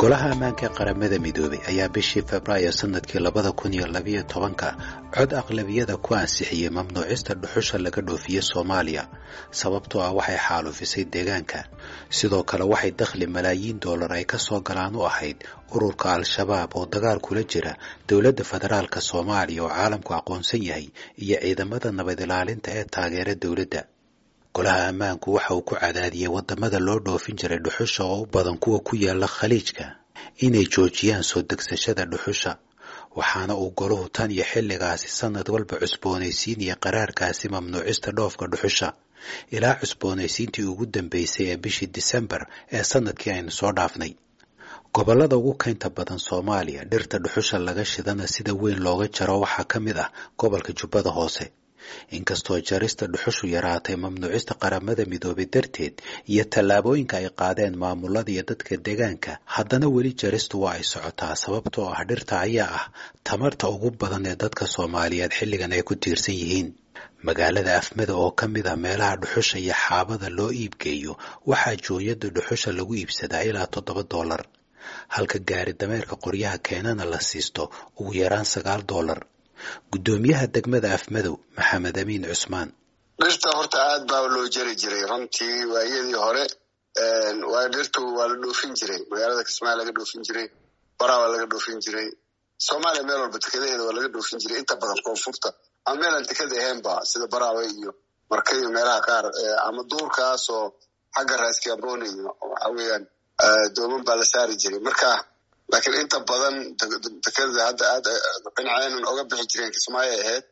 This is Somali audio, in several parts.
golaha ammaanka ee qaramada midoobay ayaa bishii febraayo sanadkii labada kun iyo labiyo tobanka cod aqlabiyada ku ansixiyey mamnuucista dhuxusha laga dhoofiye soomaaliya sababtoo ah waxay xaalufisay deegaanka sidoo kale waxay dakhli malaayiin dollar ay ka soo galaan u ahayd ururka al-shabaab oo dagaal kula jira dowladda federaalk soomaaliya oo caalamku aqoonsan yahay iyo ciidamada nabad ilaalinta ee taageera dowladda golaha ammaanku waxa uu ku cadaadiyey waddamada loo dhoofin jiray dhuxusha oo u badan kuwa ku yaala khaliijka inay joojiyaan soo degsashada dhuxusha waxaana uu golahu tan iyo xilligaasi sanad walba cusboonaysiinaya qaraarkaasi mamnuucista dhoofka dhuxusha ilaa cusboonaysiintii ugu dambeysay ee bishii disembar ee sanadkii aynu soo dhaafnay gobollada ugu keynta badan soomaaliya dhirta dhuxusha laga shidana sida weyn looga jaro waxaa ka mid ah gobolka jubbada hoose inkastoo jarista dhuxushu yaraatay mamnuucista qaramada midoobay darteed iyo tallaabooyinka ay qaadeen maamulada iyo dadka deegaanka haddana weli jaristu waa ay socotaa sababtoo ah dhirta ayaa ah tamarta ugu badan ee dadka soomaaliyeed xilligan ay ku tiirsan yihiin magaalada afmada oo ka mid ah meelaha dhuxusha iyo xaabada loo iibgeeyo waxaa jooyada dhuxusha lagu iibsadaa ilaa toddoba doolar halka gaari dameerka qoryaha keenana la siisto ugu yaraan sagaal doolar guddoomiyaha degmada afmadow maxamed amiin cusmaan dhirta horta aad baa loo jari jiray runtii waayadii hore waa dhirtu waa la dhoofin jiray magaalada kismaayo laga dhoofin jiray baraa waa laga dhoofin jiray soomaaliya meel walba tekadaheeda waa laga dhoofin jiray inta badan koonfurta ama meelaan tekada ahaynba sida baraawe iyo marka iyo meelaha qaar ama duurkaasoo xagga raaskiaboni iyo waxa weeyaan dooman baa la saari jiray marka laakiin inta badan dekada hadda aad dhinaceenan oga bixi jireen kismaayo ahayd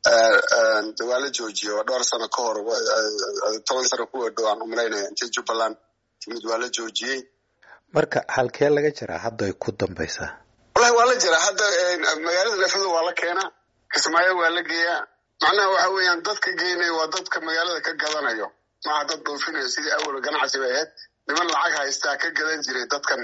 waa la joojiye waa dhowr sano ka hor toban sano kuwa dhow aan umalaynaya intii jubbaland timid waa la joojiyey marka halkee laga jiraa hadda ay ku dambaysaa wallahi waa la jiraa hadda magaalada lefado waa la keenaa kismaayo waa la geeyaa macnaha waxa weeyaan dadka geynaya waa dadka magaalada ka gadanayo maaha dad dhoofinayo sidii awal ganacsi bay ahayd niman lacag haystaa ka gadan jiray dadkan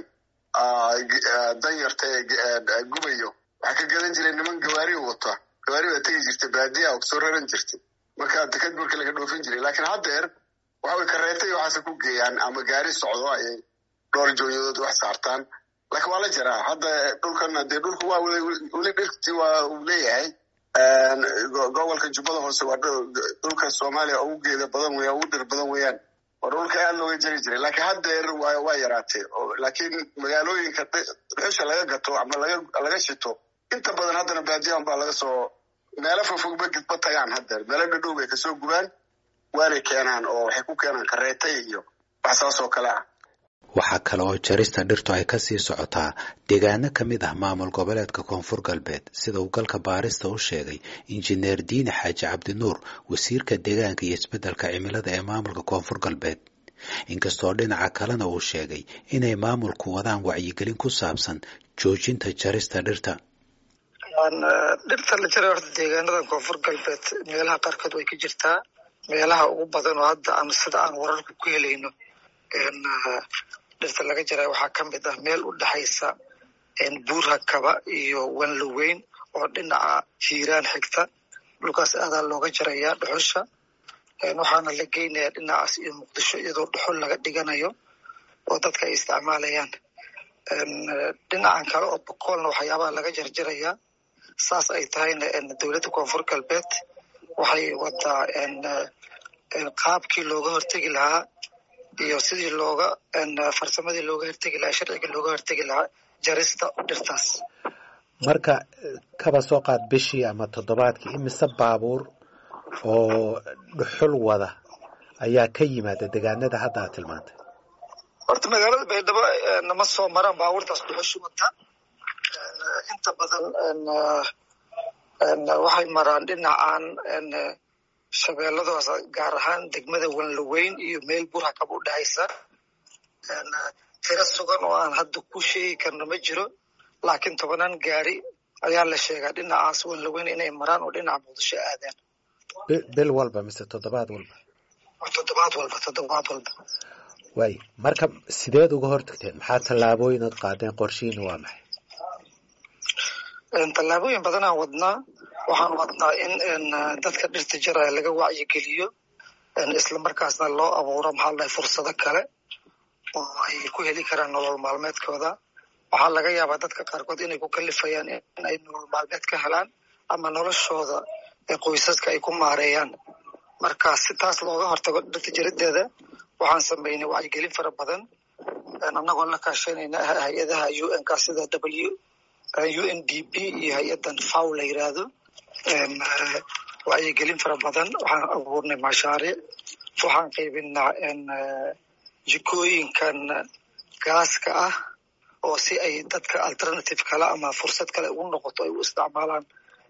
danyarta ee gubayo waxaa ka gadan jiray niman gawaari wata gawaari baa tegi jirtay baadiya oo kasoo raran jirtay marka deked marka laga dhoofin jiray laakiin haddeer waxa way kareetay waxaase ku geeyaan ama gaari socdo ayay dhowr joonyadood wax saartaan laakiin waa la jiraa hadda dhulkan dee dhulku waa weli dhirtii waa uu leeyahay gobolka jubbada hoose waa dhulka soomaaliya ugu geeda badan weya ugu dhir badan weeyaan waa dhulka aad looga jari jiray laakiin haddeer waa yaraatee laakiin magaalooyinka dhuxusha laga gato ama laga shito inta badan haddana baadiyan baa laga soo meelo fogfogba gidba tagaan haddeer meelo dhadhow bay kasoo gubaan waanay keenaan oo waxay ku keenaan kareetay iyo wax saas oo kale ah waxaa kale oo jarista dhirtu ay kasii socotaa deegaano ka mid ah maamul goboleedka koonfur galbeed sida uu galka baarista u sheegay injineer diine xaaji cabdinuur wasiirka deegaanka iyo isbeddelka cimilada ee maamulka koonfur galbeed inkastoo dhinaca kalena uu sheegay inay maamulku wadaan wacyigelin ku saabsan joojinta jarista dhirta dhirta la jaray horta deegaanadan koonfur galbeed meelaha qaarkood way ka jirtaa meelaha ugu badan oo hadda aan sida aan wararka ku helayno dhirta laga jaray waxaa ka mid ah meel u dhexaysa buurha kaba iyo wanloweyn oo dhinaca hiiraan xigta dhulkaas aadaa looga jarayaa dhuxusha waxaana la geynayaa dhinacaas iyo muqdisho iyadoo dhuxul laga dhiganayo oo dadka ay isticmaalayaan dhinacan kale oo bokoolna waxyaabaha laga jarjarayaa saas ay tahayna dowladda koonfur galbeed waxay wadaa qaabkii looga hortegi lahaa iyo sidii looga farsamadii looga hortegi lahaa sharciga looga hortegi lahaa jarista dhirtaas marka kaba soo qaad bishii ama toddobaadkii imise baabuur oo dhuxul wada ayaa ka yimaada deegaanada hadda aad tilmaantay horta magaalada baydhabo nama soo maraan baabuurtaas dhuxusha wata inta badan waxay maraan dhinacan shabeelladaas gaar ahaan degmada wanloweyn iyo meel burha kaba u dhexaysa tiro sugan oo aan hadda ku sheegi karno ma jiro laakiin tobanaan gaari ayaa la sheegaa dhinacaas wanloweyn inay maraan oo dhinaca muqdisho aadaan bil walba mise toddobaad walba toddobaad walba toddobaad walba waay marka sideed uga hortagteen maxaa tallaabooyin ad qaadeen qorshihiina waa maxay tallaabooyin badanaan wadnaa waxaan wadnaa in dadka dhirta jaraya laga wacyigeliyo isla markaasna loo abuuro maxaa la fursado kale oo ay ku heli karaan nolol maalmeedkooda waxaa laga yaabaa dadka qaarkood inay ku kalifayaan in ay nolol maalmeed ka helaan ama noloshooda qoysaska ay ku maareeyaan marka si taas looga hortago dhirta jarideeda waxaan sameynay wacyigelin fara badan annagoo la kaashanayna hay-adaha u n ka sida w u n d p iyo hay-adan faw la yiraahdo wacyigelin fara badan waxaan abuurnay mashaariic waxaan qaybinaa jikooyinkan gaaska ah oo si ay dadka alternative kale ama fursad kale ugu noqoto ay u isticmaalaan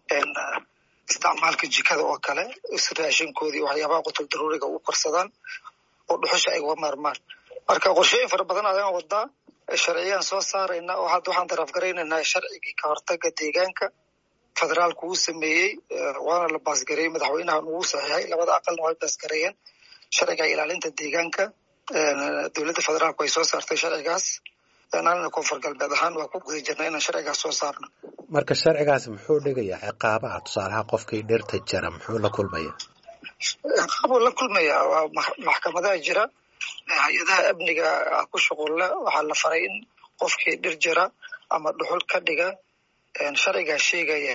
isticmaalka jikada oo kale raashinkoodii waxyaabaha qutul daruuriga u korsadaan oo dhuxusha ay uga maarmaan marka qorshooyin fara badan ayaan wadaa sharciyaan soo saarayna oo hadda waxaan daraafgaraynaynaa sharcigii ka hortaga deegaanka federaalku uu sameeyey waana la baasgareeyey madaxweynahan ugu saxiixay labada aqalna way baasgareeyeen sharciga ilaalinta deegaanka dowladda federaalku ay soo saartay sharcigaas anana koonfur galbeed ahaan waa ku guda jirna inaan sharcigaas soo saarno marka sharcigaas muxuu dhigayaa ciqaabaha tusaalaha qofkii dhirta jara muxuu la kulmaya ciqaabuu la kulmayaa waa maxkamadaha jira hay-adaha amniga ku shuqulle waxaa la faray in qofkii dhir jira ama dhuxul ka dhiga sharcigaa sheegaya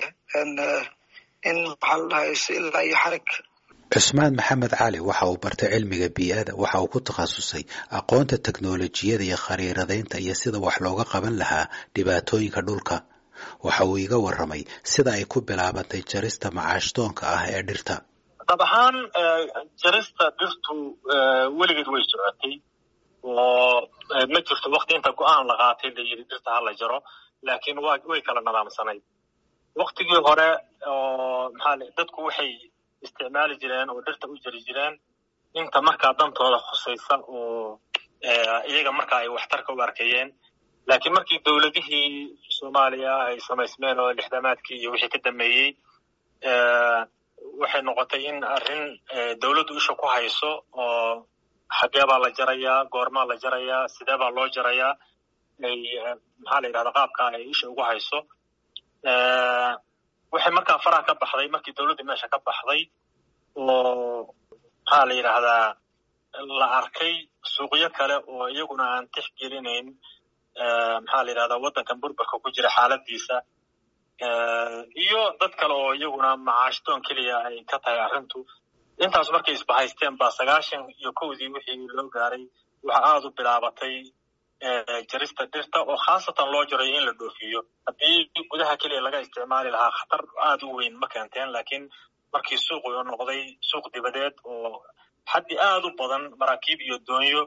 in maxaa la dhahay ilaa iyo xarig cusmaan maxamed cali waxa uu bartay cilmiga bii-ada waxa uu ku takhasusay aqoonta teknolojiyada iyo khariiradaynta iyo sida wax looga qaban lahaa dhibaatooyinka dhulka waxa uu iga warramay sida ay ku bilaabantay jarista macaashdoonka ah ee dhirta dab ahaan jarista dhirtu weligeed way socotay oo ma jirto wakti inta go-aan la qaatay la yidhi dhirta ha la jaro laakiin wa way kala nadaamsanayd waktigii hore oo maxaa dadku waxay isticmaali jireen oo dhirta u jari jireen inta markaa dantooda khusaysa oo iyaga markaa ay waxtarka u arkayeen laakiin markii dowladihii soomaaliya ay samaysmeen oo lixdamaadkii iyo wixii ka dambeeyey waxay noqotay in arrin dowladdu isha ku hayso oo xagee baa la jarayaa goormaa la jarayaa sidee baa loo jarayaa ay maxaa la yidhahda qaabka ay isha ugu hayso waxay markaa faraha ka baxday markii dowladda meesha ka baxday oo maxaa la yidhaahdaa la arkay suuqyo kale oo iyaguna aan tixgelinayn maxaa la yidhahdaa waddankan burburka ku jira xaaladiisa iyo dad kale oo iyaguna macaashdoon keliya ay ka tahay arrintu intaas markay isbahaysteen baa sagaashan iyo kowdii wixii loo gaaray waxa aada u bilaabatay jarista dhirta oo khaasatan loo jarayo in la dhoofiyo haddii gudaha keliya laga isticmaali lahaa khatar aada u weyn ma keenteen laakiin markii suuqu u noqday suuq dibadeed oo xaddi aada u badan maraakiib iyo doonyo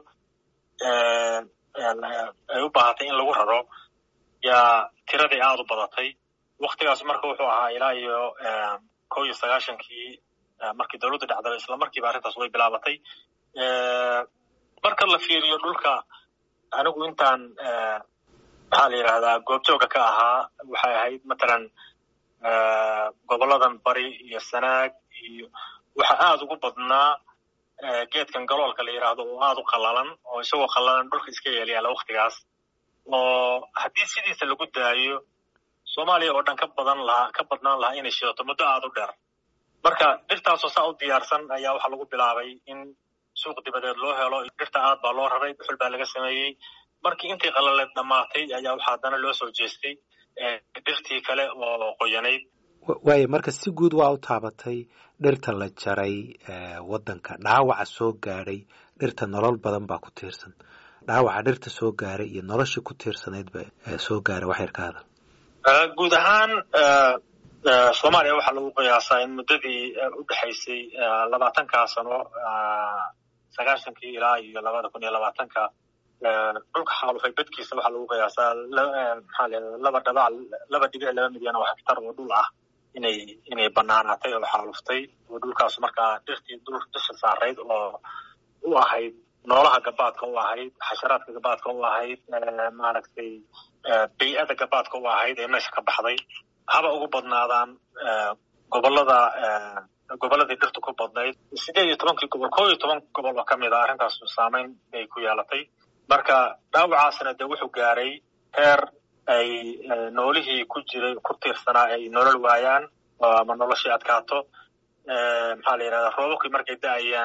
ay u baahatay in lagu raro yaa tiraday aada u badatay waktigaas marka wuxuu ahaa ilaa iyo kow iyo sagaashankii markii dowladdu dhacdaba isla markiiba arrintaas way bilaabatay marka la fiiriyo dhulka anigu intaan maxaa la yidhahdaa goobjooga ka ahaa waxay ahayd matalan goboladan bari iyo sanaag iyo waxa aada ugu badnaa geedkan galoolka la yidhaahdo oo aada u qallalan oo isagoo qallalan dhulka iska yeelyaala waktigaas oo haddii sidiisa lagu daayo soomaaliya oo dhan ka badan lahaa ka badnaan lahaa inay shidato muddo aada u dheer marka dhirtaasoo saa u diyaarsan ayaa waxaa lagu bilaabay in suuq dibadeed loo helo dhirta aad baa loo raray dhuxul baa laga sameeyey markii intii qalaleed dhammaatay ayaa waxaa haddana loo soo jeestay dhirtii kale oo qoyanayd waayo marka si guud waa u taabatay dhirta la jaray waddanka dhaawaca soo gaadhay dhirta nolol badan baa ku tiirsan dhaawaca dhirta soo gaaray iyo noloshii ku tiirsanaydba soo gaaray wax yar ka hadal guud ahaan soomaaliya waxaa lagu qiyaasaa in muddadii u dhexaysay labaatankaa sano sagaashankii ilaa iyo labada kun iyo labaatanka dhulka xaalufay bedkiisa waxaa lagu qiyaasaa maxaa la laba dhabac laba dhibic laba milyan oo hektar oo dhul ah inay inay banaanaatay oo xaaluftay oo dhulkaas markaa dhirtii dul dusha saarayd oo u ahayd noolaha gabaadka u ahayd xasharaadka gabaadka u ahayd maaragtay bay-ada gabaadka u ahayd ee meesha ka baxday haba ugu badnaadaan gobolada goboladii dhirtu ku badnayd sideed iyo tobankii gobol koo iyo toban gobol oo kamid a arrintaas saameyn bay ku yeelatay marka dhaawacaasna dee wuxuu gaaray heer ay noolihii ku jiray ku tiirsanaa ay nolol waayaan ama noloshii adkaato maxaa la yidhahdaa roobabkii markay da-ayaan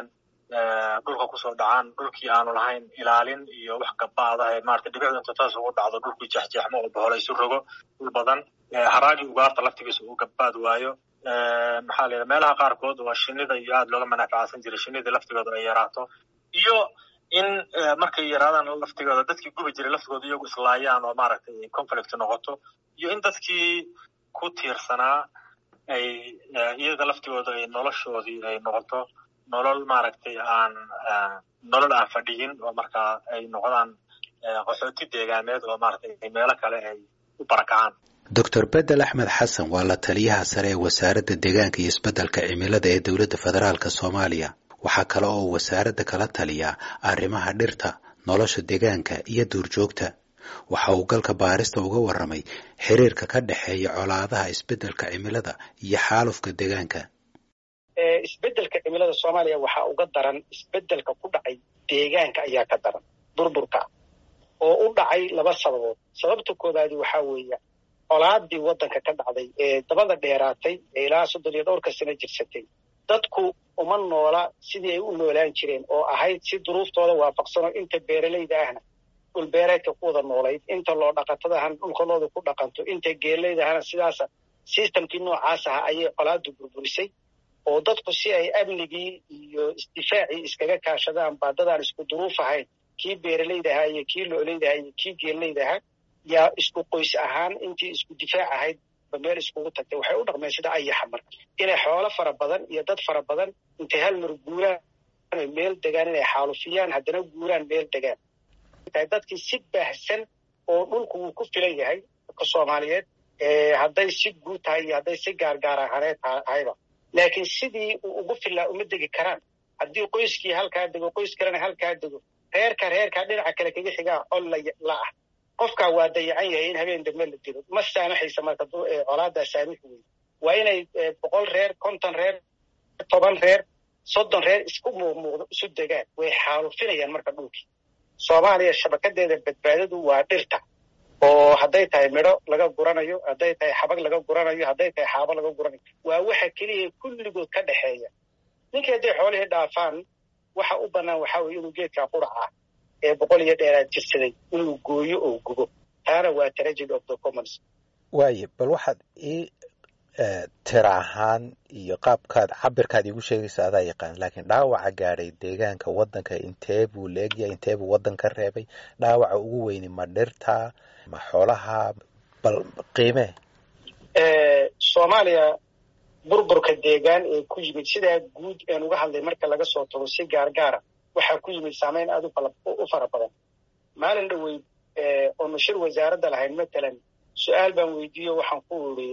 dhulka kusoo dhacaan dhulkii aanu lahayn ilaalin iyo wax gabaadaha maarata dhibicdu inta taas ugu dhacdo dhulkii jeexjeexmo oo bohola isu rogo dhul badan haraagi ugaarta laftigiisa uu gabaad waayo maxaa la meelaha qaarkood waa shinida iyo aad looga manafacsan jiray shinida laftigooda ay yaraato iyo in markay yaraadaan laftigooda dadkii gubi jiray laftigooda iyagu islaayaan oo maaragtay conflict noqoto iyo in dadkii ku tiirsanaa ay iyaga laftigooda ay noloshoodii ay noqoto nolol maaragtay aan nolol aan fadhiyin oo markaa ay noqdaan qaxooti deegaameed oo maaragtay meelo kale ay u barakacaan doctor bedel axmed xasan waa la taliyaha sare ee wasaaradda deegaanka iyo isbeddelka cimilada ee dowladda federaalka soomaaliya waxaa kale oo wasaaradda kala taliyaa arrimaha dhirta nolosha deegaanka iyo duurjoogta waxa uu galka baarista uga warramay xiriirka ka dhexeeya colaadaha isbeddelka cimilada iyo xaalufka deegaanka isbeddelka cimilada soomaaliya waxaa uga daran isbeddelka ku dhacay deegaanka ayaa ka daran burburka oo u dhacay laba sababood sababta koobaadi waxaa weeya colaadii waddanka ka dhacday ee dabada dheeraatay ee ilaa soddon iyo dhowrka sano jirsatay dadku uma noola sidii ay u noolaan jireen oo ahayd si duruuftooda waafaqsanoo inta beeralayda ahna dhulbeereedka ku wada noolayd inta loo dhaqatadahana dhulkalooda ku dhaqanto inta geelaydahana sidaasa sistamkii noocaas aha ayay colaadu burburisay oo dadku si ay amnigii iyo isdifaacii iskaga kaashadaan baadadaan isku duruuf ahayn kii beeralayda ahaa iyo kii loolayda ahaa iyo kii geelayda ahaa yaa isku qoys ahaan intii isku difaac ahayd ba meel iskugu tagtay waxay u dhaqmeen sida ayaxa marka inay xoolo fara badan iyo dad fara badan intay hal mar guuraan meel degaan inay xaalufiyaan haddana guuraan meel degaan dadkii si baahsan oo dhulku wuu ku filan yahay dadka soomaaliyeed hadday si guud tahay iyo hadday si gaargaar ahaneed tahayba laakiin sidii uu ugu filaa uma degi karaan haddii qoyskii halkaa dego qoys kalena halkaa dego reerka reerkaa dhinaca kale kaga xigaa col la ah qofkaa waa dayacan yahay in habeen dambe la dilo ma saamaxaysa marka colaadaa saamix wey waa inay boqol reer konton reer toban reer soddon reer isku muuqmuuqdo isu degaan way xaalufinayaan marka dhulkii soomaaliya shabakadeeda badbaadadu waa dhirta oo hadday tahay midho laga guranayo hadday tahay xabag laga guranayo hadday tahay xaabo laga guranayo waa waxa keliya kulligood ka dhexeeya ninkii hadday xoolihii dhaafaan waxa u bannaan waxaa weye inuu geedkaa quraca ee boqol iyo dheeraad jirsaday inuu gooyo oo gubo taana waa tragedy of the commons waaye bal waxaad ii tira ahaan iyo qaabkaad cabirkaad iigu sheegaysa adaa yaqaan laakiin dhaawaca gaadhay deegaanka waddanka intee buu leegyahay intee buu waddan ka reebay dhaawaca ugu weyni ma dhirta ma xoolaha bal qiimee soomaaliya burburka deegaan ee ku yimid sidaa guud een uga hadlay marka laga soo tago si gaargaara waxaa ku yimid saamayn aad u fara badan maalin dhoweyd oonu shir wasaaradda lahayn matalan su-aal baan weydiiyo waxaan ku iri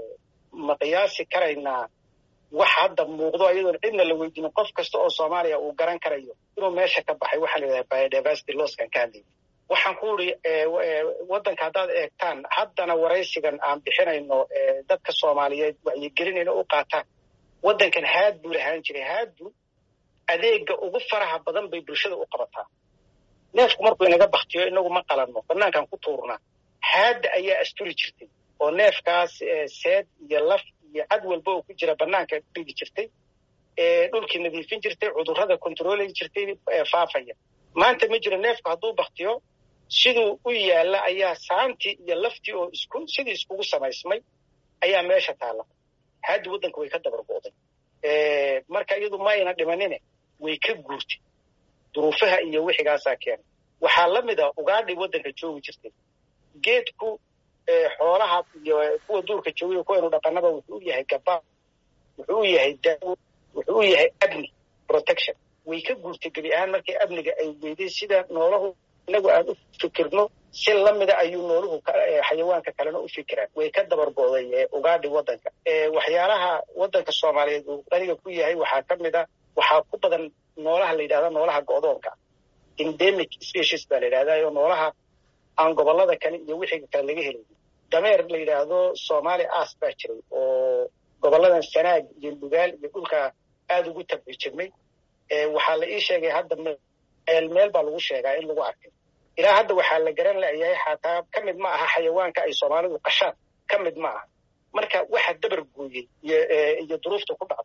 ma qiyaasi karaynaa wax hadda muuqdo iyadoon cidna la weydiinin qof kasta oo soomaaliya uu garan karayo inuu meesha ka baxay waxaa la yidhaha biodiversity losskan ka hadlayay waxaan ku iri waddanka haddaad eegtaan haddana waraysigan aan bixinayno dadka soomaaliyeed wacyigelinayna u qaataan waddankan haad buu lahaan jiray haadbu adeega ugu faraha badan bay bulshada u qabataa neefku markuu inaga baktiyo inagu ma qalanno banaankan ku tuurnaa haadda ayaa asturi jirtay oo neefkaas seed iyo laf iyo cad walba oo ku jira banaanka dhigi jirtay dhulkii nadiifin jirtay cudurrada kontroolay jirtay faafaya maanta ma jiro neefku hadduu baktiyo siduu u yaalla ayaa saantii iyo laftii oo isku sidii iskugu samaysmay ayaa meesha taalla haaddi waddanka way ka dabargo'day marka iyadu ma ayna dhimanine way ka guurtay duruufaha iyo wixigaasaa keenay waxaa la mid a ugaadhay waddanka joogi jirtay geedku xoolaha iyo kuwa duurka joogiyo kuwaynu dhaqanaba wuxuu u yahay gaba wuxuu u yahay daawo wuxuu u yahay amni protection way ka guurtay gebi ahaan markii amniga ay weyday sida noolahu inagu aan u fikirno si lamida ayuu nooluhu xayawaanka kalena u fikiraan way ka dabargo'day ugaadhi waddanka waxyaalaha waddanka soomaaliyeed uu qaniga ku yahay waxaa ka mid a waxaa ku badan noolaha la yidhahda noolaha go'doonka endemic species baa la yidhahdaa oo noolaha aan gobollada kale iyo wixii kale laga helay dameer la yidhaahdo soomaali as baa jiray oo gobolladan sanaag iyo lugaal iyo dhulka aada ugu tabci jirmay waxaa la ii sheegay hadda meel meel baa lagu sheegaa in lagu arkay ilaa hadda waxaa la garan layahay xataa ka mid ma aha xayawaanka ay soomaalidu qashaan ka mid ma aha marka waxa dabar gooyey iyo duruufta ku dhacda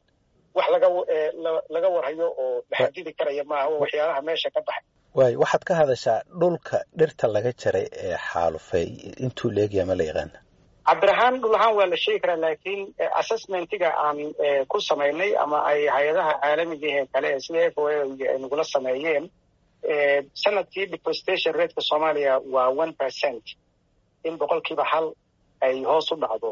wax laga laga warhayo oo la xadidi karaya maaha oo waxyaalaha meesha ka baxay waay waxaad ka hadashaa dhulka dhirta laga jaray ee xaalufay intuu leegyaha ma la yaqaana cabir ahaan dhul ahaan waa la sheegi karaa laakiin assessmentiga aan ku samaynay ama ay hay-adaha caalamiga ee kale sida f o a ay nagula sameeyeen sanadkii deforestation rateka soomaaliya waa one percent in boqolkiiba hal ay hoos u dhacdo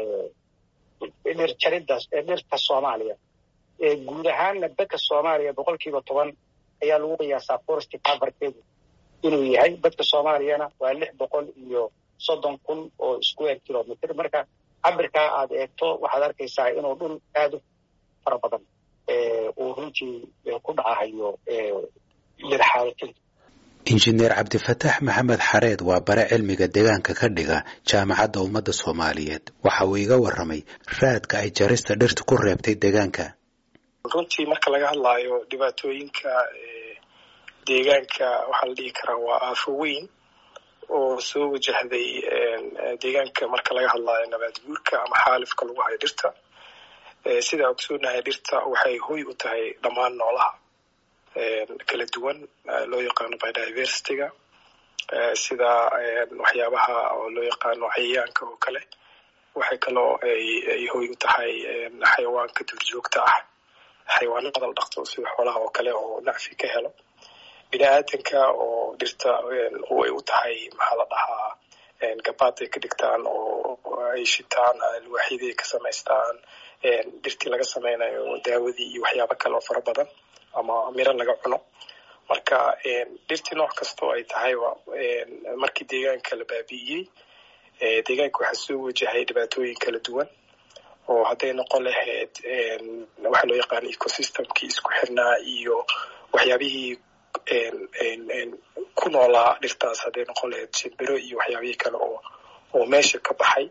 dhir jaridda dhirta soomaaliya guud ahaanna dadka soomaaliya boqolkiiba toban ayaa lagu qiyaasaa forest coverkeedu inuu yahay dadka soomaaliyana waa lix boqol iyo soddon kun oo square kilometer marka cabirkaa aad eegto waxaad arkaysaa inuu dhul aad u fara badan uu runtii ku dhacahayo dhirxaalatinta injineer cabdifataax maxamed xareed waa bare cilmiga deegaanka ka dhiga jaamacadda ummadda soomaaliyeed waxa uu iga warramay raadka ay jarista dhirta ku reebtay deegaanka runtii marka laga hadlaayo dhibaatooyinka deegaanka waxaa la dhihi karaa waa aafo weyn oo soo wajahday deegaanka marka laga hadlaayo nabaad guurka ama xaalifka lagu hayo dhirta sidaa ogsoonahay dhirta waxay hoy u tahay dhammaan noolaha kala duwan loo yaqaano biodiversityga sida waxyaabaha oo loo yaqaano cayayaanka oo kale waxay kaloo ay hoy u tahay xayawaanka duurjoogta ah xayawaanada la dhaqto sida xoolaha oo kale oo nacfi ka helo bini aadanka oo dhirta ay u tahay maxaa la dhahaa gabaad ay ka dhigtaan oo ay shitaan alwaaxyadii ka samaystaan dhirtii laga samaynayo daawadii iyo waxyaabo kale oo fara badan ama miro laga cuno marka dhirtii nooc kastoo ay tahayba markii deegaanka la baabi'iyey deegaanka waxaa soo wajahay dhibaatooyin kala duwan oo hadday noqon lahayd waxaa loo yaqaana ecosystemkii isku xirnaa iyo waxyaabihii ku noolaa dhirtaas hadday noqon lahayd shimbiro iyo waxyaabihii kale oo oo meesha ka baxay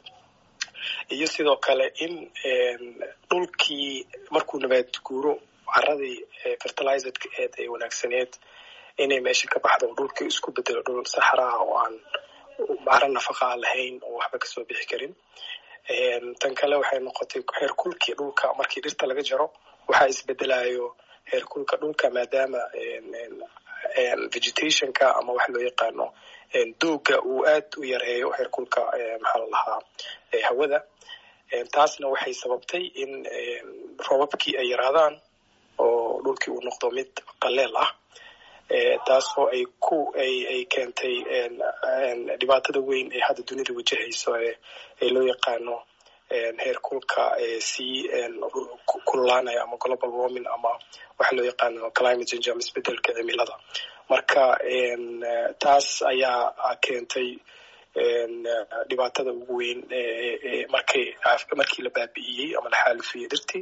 iyo sidoo kale in dhulkii markuu nabaad guuro caradii fertilizedka eed ee wanaagsaneed inay meesha ka baxdo oo dhulkii isku bedelo dhul saxraha oo aan caro nafaqa aan lahayn oo waxba kasoo bixi karin tan kale waxay noqotay heerkulkii dhulka markii dhirta laga jaro waxaa isbedelayo heerkulka dhulka maadaama vegetationka ama waxa loo yaqaano dooga uu aad u yareeyo heerkulka maxaa la lahaa hawada taasna waxay sababtay in robabkii ay yaraadaan oo dhulkii uu noqdo mid qaleel ah taasoo ay ku ay ay keentay dhibaatada weyn ee hadda dunida wajahayso ee loo yaqaano heerkulka sii kululaanaya ama global warming ama waxa loo yaqaano climate change ama isbedelka cimilada marka taas ayaa keentay dhibaatada ugu weyn markay markii la baabi'iyey ama la xaalifiyey dhirtii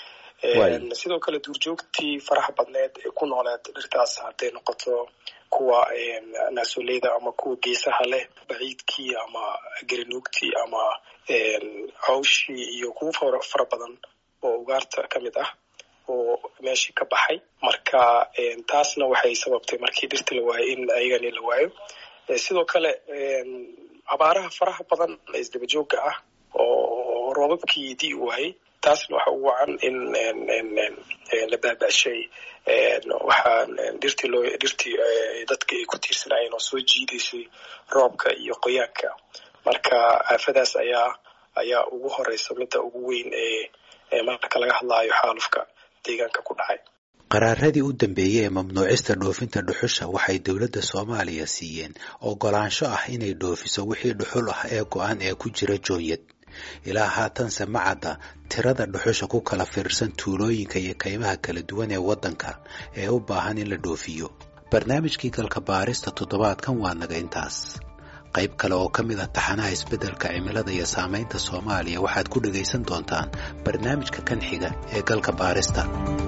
sidoo kale duurjoogtii faraha badneed ee ku nooleed dhirtaas hadday noqoto kuwa naasoleyda ama kuwa geesaha leh baciidkii ama gerinuugtii ama cawshii iyo kuwa fara badan oo ugaarta ka mid ah oo meeshii ka baxay marka taasna waxay sababtay markii dhirta la waayo in ayagani la waayo sidoo kale abaaraha faraha badan ee isdabajooga ah oo roobabkii dii waayey taasna waxa ugu wacan in la baabashay waxaa dhirtii loo dhirtii dadka ay ku tiirsanaayeen oo soo jiidaysay roobka iyo qoyaanka marka aafadaas ayaa ayaa ugu horeysa midda ugu weyn ee marka laga hadlaayo xaalufka deegaanka ku dhacay qaraaradii u dambeeyey ee mamnuucista dhoofinta dhuxusha waxay dowladda soomaaliya siiyeen ogolaansho ah inay dhoofiso wixii dhuxul ah ee go-an ee ku jira joonyad ilaa haatanse ma cadda tirada dhuxusha ku kala fiirsan tuulooyinka iyo kaymaha kala duwan ee waddanka ee u baahan in la dhoofiyo barnaamijkii galka baarista toddobaadkan waa naga intaas qayb kale oo ka mid ah taxanaha isbeddelka cimilada iyo saamaynta soomaaliya waxaad ku dhegaysan doontaan barnaamijka kan xiga ee galka baarista